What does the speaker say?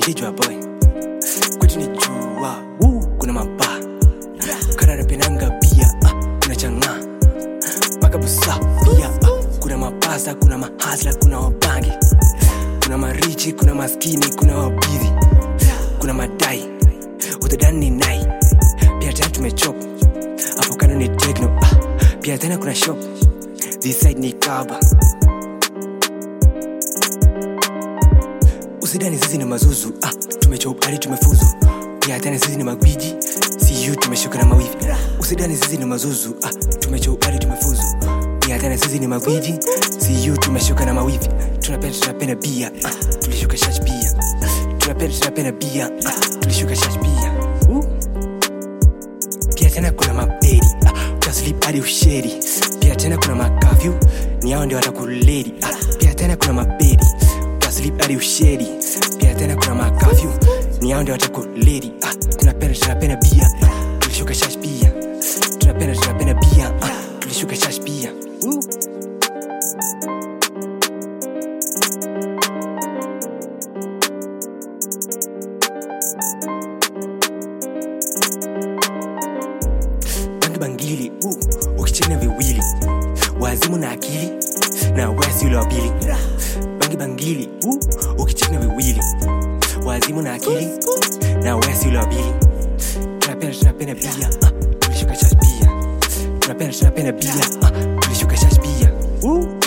tijwa boy kwetu ni jua Woo, kuna mabaa kanarapenanga pia ah, kuna chang'aa mpaka busa pia ah, kuna mapasa kuna mahasla kuna wabangi kuna marichi kuna maskini kuna wabidhi kuna madai utadani ni nai pia tena tumechop hapo kando ni tekno ah, pia tena kuna shop this side ni kaba usidani sisi ni mazuzu ah, tumechop hadi tumefuzu pia tena sisi ni magwiji siu tumeshuka na mawivi usidani sisi ni mazuzu ah, tumechop hadi tumefuzu pia tena sisi ni magwiji siu tumeshuka na mawivi tunapenda tunapenda bia ah, tulishuka shash pia tunapenda tunapenda bia ah, tulishuka shash pia uh pia tena kuna maberi ah, utaslip hadi usheri pia tena kuna makafyu ni hao ndio watakuledi ah, pia tena kuna maberi utaslip hadi usheri pia tena kuna makafyu ni hao ndio watakuledi ah, tunapenda tunapenda bia ah, tulishuka shash pia tunapenda tunapenda bia ah, tulishuka shash pia uh. bangi bangili uh, ukichina viwili wazimu na akili na wesi ule wa pili bangi bangili uh, ukichina viwili wazimu na akili na wesi ule wa pili tunapenda tunapenda bia ah, tulishuka shash pia tunapenda tunapenda bia ah, tulishuka shash pia uh.